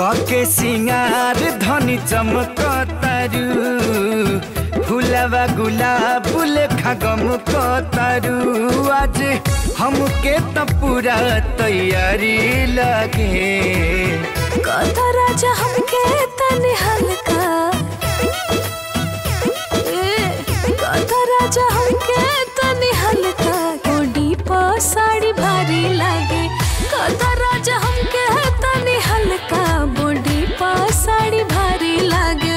कके सिंगार धनी चमक तारू फुलवा गुलाब लेखा गम तारू आज हमके त पूरा तैयारी लगे कथा राजा हमके तनी हल्का ए, कथा राजा हमके तनी हल्का गोडी प साड़ी भारी लागे कथा राजा हमके तनी हल्का बॉडी प साड़ी भारी लागे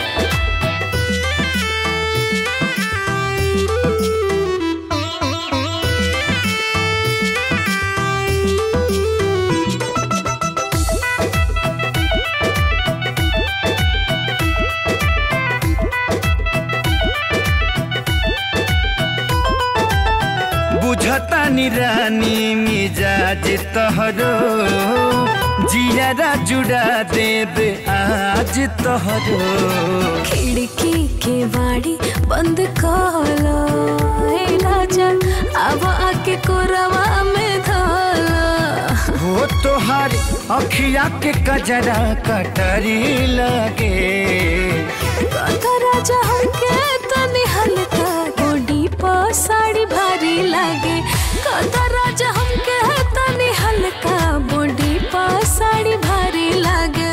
बुझता रानी मिजाज तहरो जियारा जुड़ा देब आज तहरो खिड़की के बाड़ी बंद कलो हे राजा अब आके कोरवा में धोलो हो तोहार अखिया के कजरा कटरी लगे कथा राजा हमके तनी हल्का गोडी प साड़ी भारी लागे कथा राजा हमके तनी हल्का बॉडी प साड़ी भारी लागे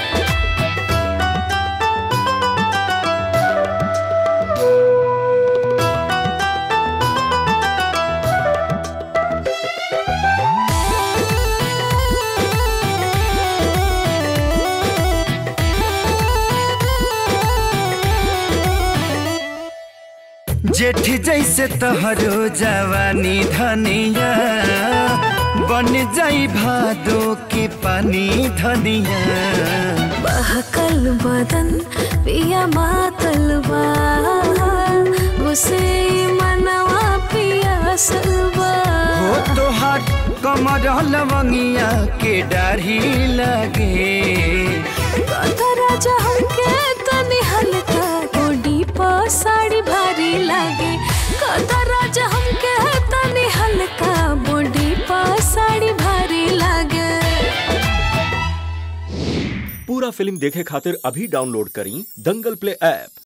जेठ जैसे तोहरो जवानी धनिया बन जाई भादो के पानी धनिया बहकल बदन पिया मातल बा उसे मनवा पिया सलबा हो तोहार कमर लवंगिया के डाढ़ी लगे कथा राजा हमके तनी हल्का गोडी प साड़ी भारी लागे कथा राजा हमके तनी हल्का बॉडी प साड़ी भारी लागे पूरा फिल्म देखे खातिर अभी डाउनलोड करी दंगल प्ले ऐप